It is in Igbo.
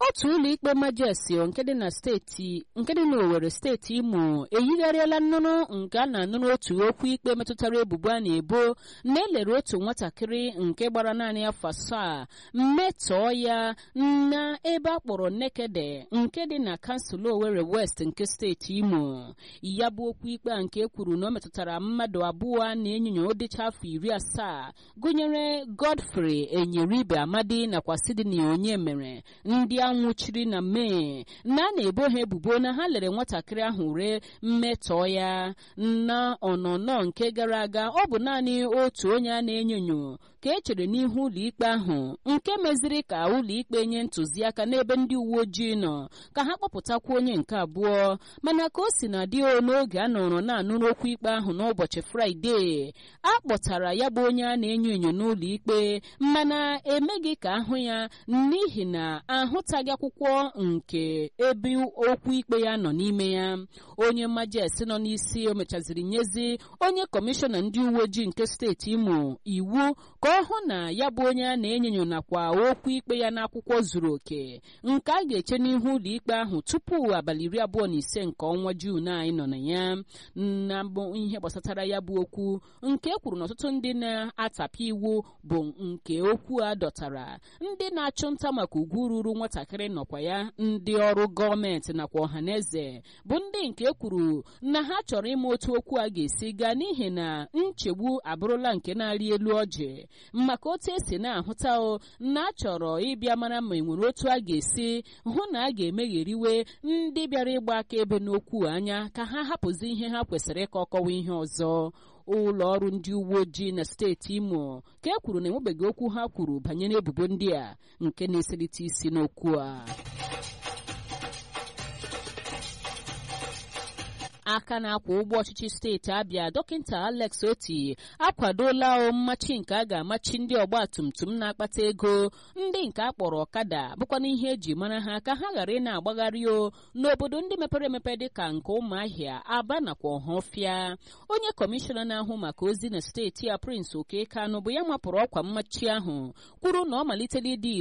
otu ụlọikpe majesio nke dị na steeti nke dị n'Owerri steeti Imo eyigharịala nnụnụ nke a na-anụrụ otu okwu ikpe metụtara ebubo a na-ebo na elere otu nwatakịrị nke gbara naanị afọ asaa mmetọọ ya na ebe a kpọrọ Nekede nke dị na kansụl Owerri West nke steeti Imo ya bụ okwu ikpe a nke kwuru na ọ metụtara mmadụ abụọ na-enyonya ụdịcha afọ iri asaa gụnyere Godfrey Enyeribe Amadi nakwa Sydney Onyemere ndị anwụchiri na Mee na a na-ebo ha ebubo na ha lere nwatakịrị ahụ ree mmetọọ ya na ọnọnọ nke gara aga ọ bụ naanị otu onye a na-enyonyo ka e chere n'ihu ụlọikpe ahụ nke meziri ka ụlọikpe nye ntụziaka n'ebe ndị uwe ojii nọ ka ha kpọpụtakwa onye nke abụọ mana ka o si na dị n'oge a nọrọ na-anụrụ okwu ikpe ahụ n'ụbọchị fraịde a kpọtara ya bụ onye a na-enyo enyo n'ụlọ ikpe mana emeghị ka ahụ ya n'ihi na ahụtaghị akwụkwọ nke ebe okwu ikpe ya nọ n'ime ya onye majes nọ n'isi o mechaziri nyezi onye kọmishọna ndị uwe ojii nke steeti imo iwu ka ọ hụ na ya bụ onye a na-enyo nakwa okwu ikpe ya n'akwụkwọ zuru oke nke a ga-eche n'ihu ụlọ ikpe ahụ tupu abalị iri abụọ na ise nke ọnwa juun anyị nọ na ya na bụ ihe gbasatara ya bụ okwu nke e kwuru na ọtụtụ ndị na-atapị iwu bụ nke okwu a dọtara ndị na-achụ nta maka ugwu ruru nwatakịrị nọkwa ya ndị ọrụ gọọmenti nakwa ọhaneze bụ ndị nke kwuru na ha chọrọ ịma otu okwu a ga-esi gaa n'ihi na nchegbu abụrụla nke na-arị elu ọjị maka otu esi na-ahụta o na a chọrọ ịbịa mara ma enwere otu a ga-esi hụ na a ga-emegheriwe ndị bịara ịgba akaebe n'okwu anya ka ha hapụzi ihe ha kwesịrị ka ọ kọwa ihe ọzọ ụlọ ọrụ ndị uwe ojii na steeti imo ka e kwuru na enwebeghị okwu ha kwuru banyere ebubo ndị a nke na-eselite isi n'okwu a aka na-akwa ụgbọ ọchịchị steeti abịa dọkịta alex oti akwadola mmachi nke a ga-amachi ndị ọgba tum tum na-akpata ego ndị nke a kpọrọ ọkada bụkwana ihe eji mara ha ka ha ghara ị na-agbagharị o n'obodo ndị mepere emepe dịka nke ụmụahịa aba nakwa ọhọfịa onye kọmishọna na-ahụ maka ozi na steeti a prince okekanụ bụ ya mapụrụ ọkwa mmachi ahụ kwuru na ọ malitela ịdị